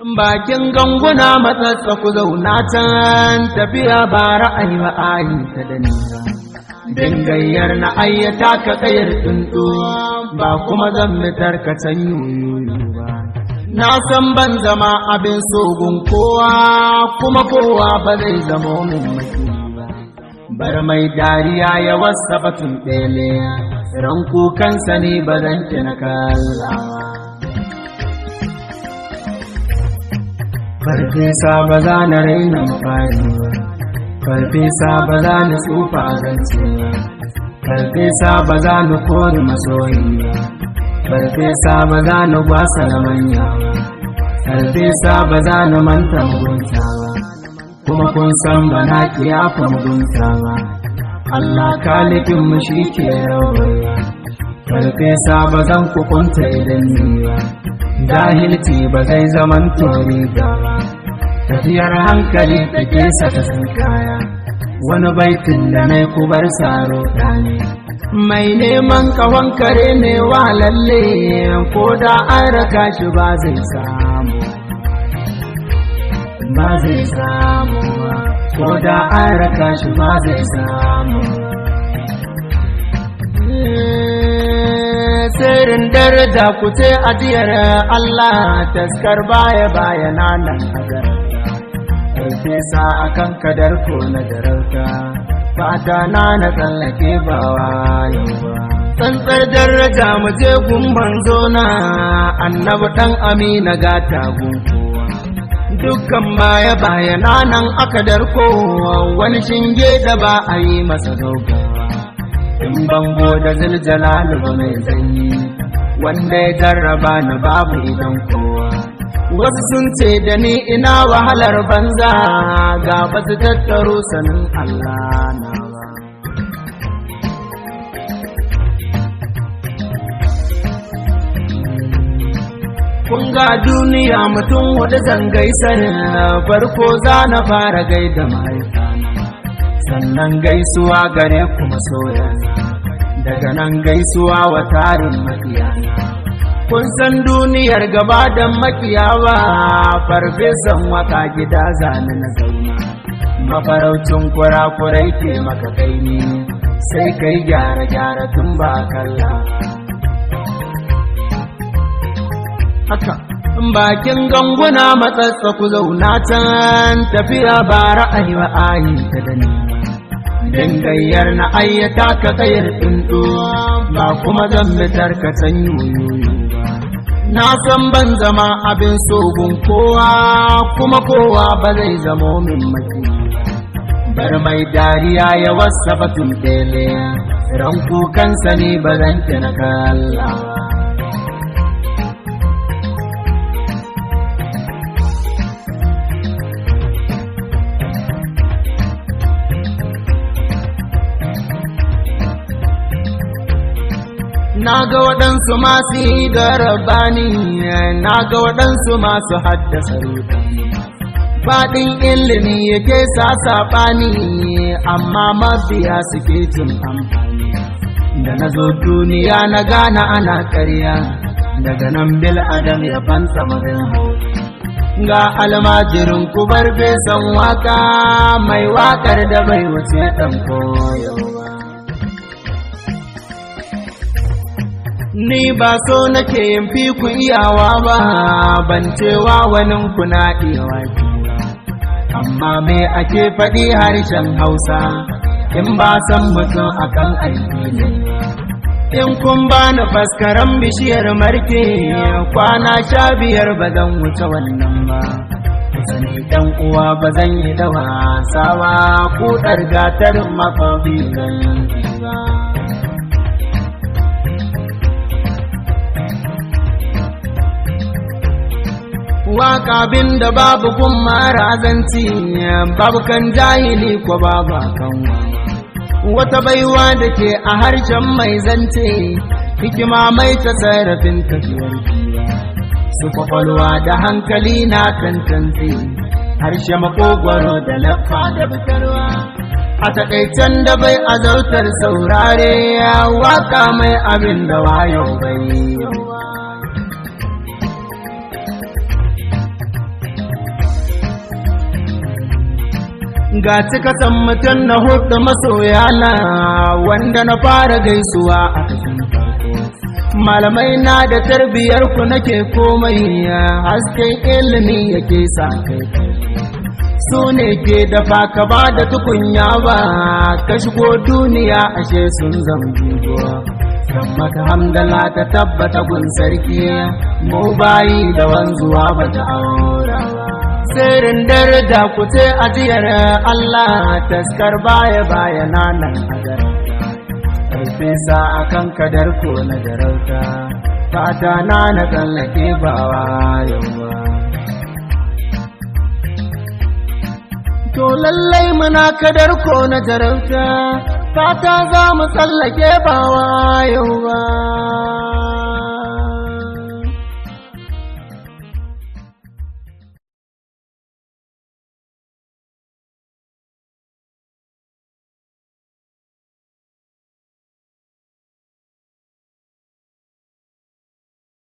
bakin ganguna matsatsa ku zauna can tafiya ba ra'ayi ba ayi ta da nisa dingayyar na ayyata ka kayar tsuntsu ba kuma zan mitar ka can yoyoyo ba na san ban zama abin sogun kowa kuma kowa ba zai zama min maki ba bar mai dariya ya wasa batun ɗele ran kukansa ne ba zan na kallawa farfesa ba za na raina fari ba farfesa ba za na tsufa a zance ba farfesa ba za na kori masoyi ba farfesa ba za na gwasa na manya ba farfesa ba za na manta mugunta ba kuma kun san ba na kiyafa mugunta ba Allah kalifin mu shi ke rawarwa farfesa ba zan kukunta idan ni ba jahilci ba zai zaman tori ba tafiyar hankali ta kesa ta sun kaya wani baitin da na kubar saro ɗane mai neman kawon kare ne wa lalle ko da an raka shi ba zai samu ba zai samu ko da an raka shi ba zai samu sirrin daraja ku ce ajiyar Allah taskar baya baya nan a garauta sa a kan kadar ko na darauta fata na na tsallake ba wayo ba tsantsar daraja mu je gumban zona annabi dan amina gata gunkowa dukkan baya baya nan aka darko wani shinge da ba a yi masa dogawa in bango da ziljalalu ba mai zanyi wanda ya jarraba na babu idan kowa wasu sun ce da ni ina wahalar banza ga ba su tattaro sanin Allah na ba kun ga duniya mutum wadda zangai sanin farko za na fara gaida mahaifana sannan gaisuwa gare ku masoya daga nan gaisuwa wa tarin makiyana kun san duniyar gaba da makiyawa farfesan waka gida zane na zauna mafaraucin kurakurai ke maka kai ne sai kai gyara gyara tun ba kalla haka bakin ganguna matsatsa ku zauna can tafiya ba ra'ayi wa ayi ta da ni dangayyar na ayyata ka kayar tsuntsu ba kuma zan mitar ka can yoyoyo ba na san ban zama abin sogun kowa kuma kowa ba zai zamo min maki bar mai dariya ya wasa batun ɗele ran kukansa ne ba zan na kallawa na ga waɗansu masu yi garabani na ga waɗansu masu haddasa rudani faɗin ilimi yake sa saɓani amma mabiya suke cin amfani da na zo duniya na gane ana ƙarya daga nan bil adam ya fanta marin ga almajirin kubar besan waka mai wakar da bai wuce ɗan koyo Ni ba so nake yin fi ku iyawa ba, ban cewa wani kuna iyawa Amma me ake faɗi harshen Hausa, in ba san mutum akan aiki ne. In kun ba ni faskaran bishiyar marke, kwana sha biyar ba zan wuce wannan ba. Sani ɗan uwa ba zan yi da wasa ba, kuɗar gatarin mafafi zan ba. waka bin da babu kun mara zanci babu kan jahili ko babu kan wata baiwa da ke a harshen mai zance hikima mai ta sarrafin tafiyar su kwakwalwa da hankali na tantance harshe makogwaro da laffa da fitarwa a takaicen da bai azautar saurare waka mai abin da wayo bai ga cikatan mutum na hudu masoyana wanda na fara gaisuwa a cikin farko malamai na da tarbiyar ku nake komai hasken ilimi yake sa kai su ne ke dafa ka ba da tukunya ba ka shigo duniya ashe sun zambuwa san maka hamdala ta tabbata gun sarki mu bayi da wanzuwa ba ta aura ba sirrin daraja ku ce ajiyar Allah taskar baya baya nan hadar Farfesa a kan kadar ko na jarauta fata na na tsallake bawa yawa To lallai muna kadar ko na jarauta fata za mu tsallake bawa yawa